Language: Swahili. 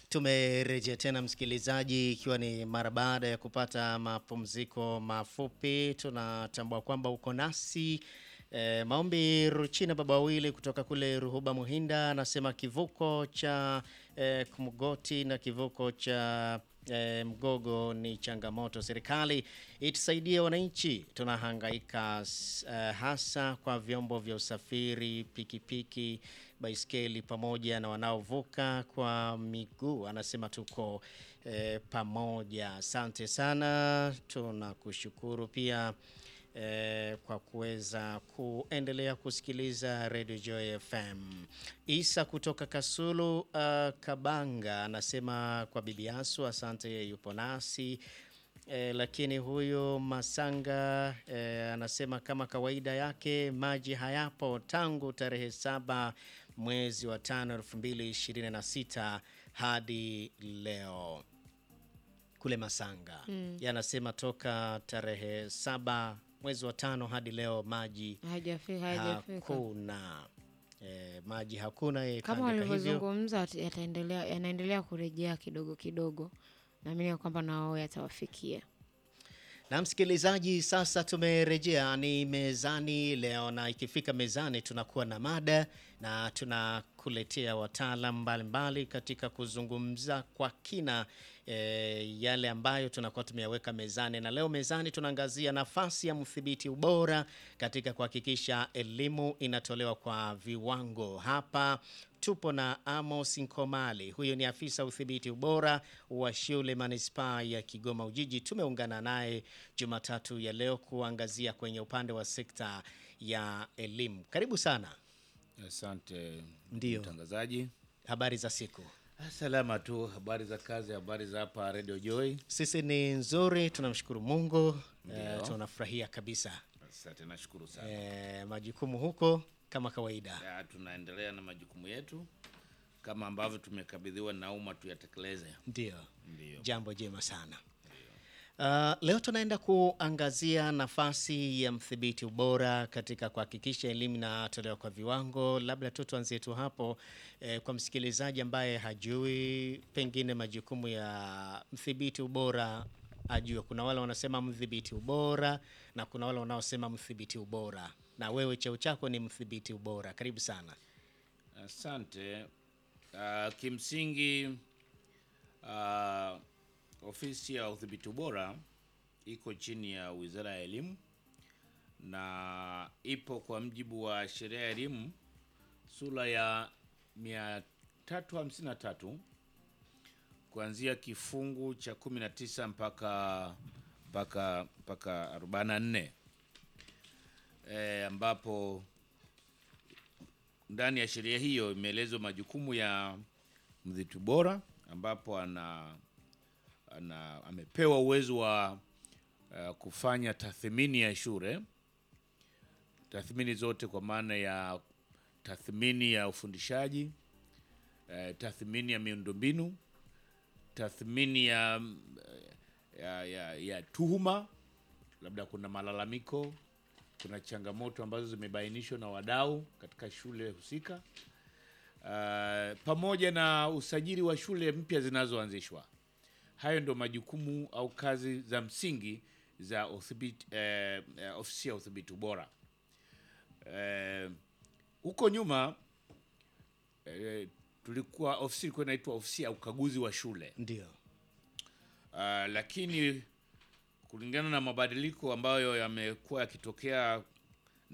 Tumerejea tena msikilizaji, ikiwa ni mara baada ya kupata mapumziko mafupi. Tunatambua kwamba uko nasi e, Maombi Ruchina baba wawili kutoka kule Ruhuba Muhinda anasema kivuko cha e, Kumgoti na kivuko cha e, Mgogo ni changamoto. Serikali itusaidie wananchi, tunahangaika e, hasa kwa vyombo vya usafiri, pikipiki, baiskeli pamoja na wanaovuka kwa miguu. Anasema tuko e, pamoja. Asante sana, tunakushukuru pia e, kwa kuweza kuendelea kusikiliza Radio Joy FM. Isa kutoka Kasulu uh, Kabanga anasema kwa bibi Asu, asante, yeye yupo nasi e, lakini huyu Masanga e, anasema kama kawaida yake maji hayapo tangu tarehe saba mwezi wa tano elfu mbili ishirini na sita hadi leo kule Masanga mm. Yanasema toka tarehe saba mwezi wa tano hadi leo maji Hajafika, hajafika. hakuna e, maji hakuna. yeye Kama kaandika hivyo. walivyozungumza at- yataendelea yanaendelea kurejea kidogo kidogo, naamini ya kwamba na wao yatawafikia. Na msikilizaji, sasa tumerejea ni mezani leo, na ikifika mezani tunakuwa na mada na tunakuletea wataalam mbalimbali katika kuzungumza kwa kina e, yale ambayo tunakuwa tumeyaweka mezani. Na leo mezani tunaangazia nafasi ya mdhibiti ubora katika kuhakikisha elimu inatolewa kwa viwango. Hapa tupo na Amos Nkomali, huyo ni afisa udhibiti ubora wa shule manispaa ya Kigoma Ujiji. Tumeungana naye Jumatatu ya leo kuangazia kwenye upande wa sekta ya elimu. Karibu sana. Asante Ndiyo. mtangazaji. Habari za siku? Salama tu, habari za kazi, habari za hapa Radio Joy. Sisi ni nzuri, tunamshukuru Mungu. Ndiyo. Eh, tunafurahia kabisa. Asante, nashukuru sana. Eh, majukumu huko kama kawaida. Ya, tunaendelea na majukumu yetu kama ambavyo tumekabidhiwa na umma tuyatekeleze. Ndio. Ndio. Jambo jema sana. Uh, leo tunaenda kuangazia nafasi ya mdhibiti ubora katika kuhakikisha elimu inatolewa kwa viwango. Labda tu tuanzie tu hapo eh, kwa msikilizaji ambaye hajui pengine majukumu ya mdhibiti ubora ajue. Kuna wale wanasema mdhibiti ubora na kuna wale wanaosema mdhibiti ubora, na wewe cheo chako ni mdhibiti ubora. Karibu sana. Asante. Uh, kimsingi uh, ofisi ya udhibiti ubora iko chini ya Wizara ya Elimu na ipo kwa mjibu wa sheria ya elimu sura ya 353 kuanzia kifungu cha 19 mpaka mpaka mpaka 44 e, ambapo ndani ya sheria hiyo imeelezwa majukumu ya mdhibiti bora ambapo ana, ana amepewa uwezo wa uh, kufanya tathmini ya shule, tathmini zote kwa maana ya tathmini ya ufundishaji, uh, tathmini ya miundombinu, tathmini ya, ya, ya, ya tuhuma, labda kuna malalamiko kuna changamoto ambazo zimebainishwa na wadau katika shule husika, uh, pamoja na usajili wa shule mpya zinazoanzishwa. Hayo ndo majukumu au kazi za msingi za udhibiti, eh, eh, ofisi ya udhibiti ubora. Eh, huko nyuma eh, tulikuwa ofisi ilikuwa inaitwa ofisi ya ukaguzi wa shule. Ndio. Uh, lakini kulingana na mabadiliko ambayo yamekuwa yakitokea